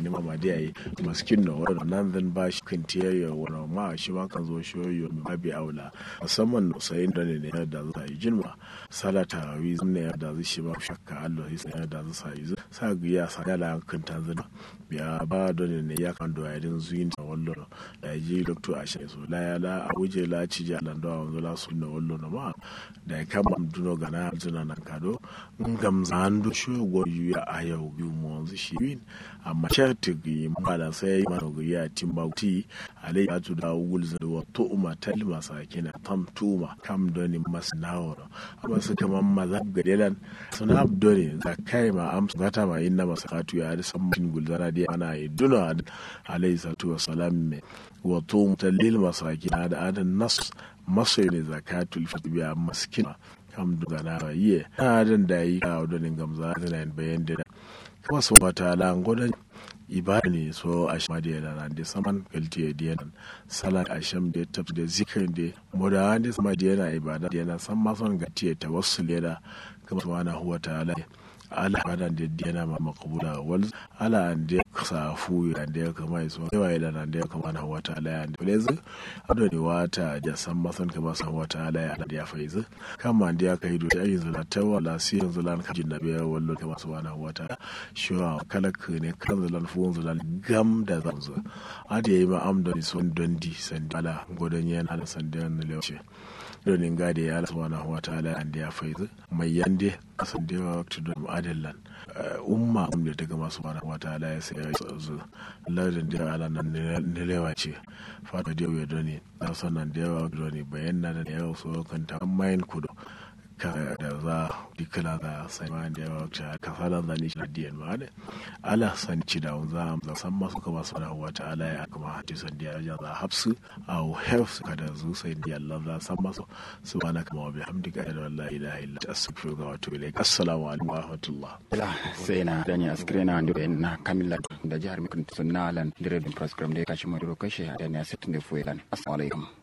ni mama dia yi maskin no wala nan zan ba shi kan tiyaye wala ma shi ma kan zo shoyo mi babi aula musamman sai da ne ne da za yi jinma salata wi ne da zai shi ba shakka Allah sai da za sa yi sa giya sa da kan tanzania biya ba da ne ya kan do yadin zuyin ta wallo da ji doctor a shi so la ya la a wuje la ci ja lan do wanzo la sunna wallo na ma da ya kama duno gana zuna nan kado ngam zando shogo yu ya ayau bi mu wanzu shi win amma sharti gi mala sai ma go ya timbauti alai ya tu da wul za wa to uma talma sakina tam tuma kam doni masnawro amma su kaman mazab gadelan suna abdoni zakai ma am gata ma inna masakatu ya da san min gulzara dai ana yi duna alai salatu wassalam me wa to mutallil masakina da adan nas maso ne zakatul fitbiya maskina kam duga na yiye na dan da yi ka odonin gamza zana bayan da kuma su wata la ngodan ibada ne so a shama da yana nan da saman kalti da yana salat a sham da tab da zikir da moda da sama da yana ibada da yana san ma son gati ta wasu leda kuma subhanahu wa ta'ala ala badan da yana ma makabula wal ala an da safu ya da ya kama so yawa ya da da ya kama na wata ala ya da lezi ado ne wata da san masan ka ba san wata ala ya da ya faizu kama da ya kai do ya yanzu la tawa la si yanzu lan ka jinna biya wallo kama subhanahu wata shiwa kalak ne kan zulan fu zulan gam da zanzu ade yi ma am da son dondi san ala godan yana da san da ne lewace donin gade ya subhanahu wa ta'ala an da ya faizu mai yande kasan da yawa wakti don adillan umma da daga masu subhanahu wa ta'ala ya sai ya zu lardin da ala nan nilewa ce fata da ya doni na sanan da yawa doni bayan na da yawa so kan ta mayin kudu ka da za dikala da sai ma da yawa wakti ka fara da ni shi diyan ma da ala san ci da za mu san masu ka masu subhanahu wa ta'ala ya kuma hadisan da ya za hafsu au hefs ka da zu sai da Allah za san masu subhanaka wa bihamdika la ilaha illa anta astaghfiruka wa atubu ilaik assalamu alaikum wa rahmatullah ila sai na dani askrena ndo na kamilla da jihar mikun sunnalan dire dum program de kashi mo do kashe da ne asetin de fuelan assalamu alaikum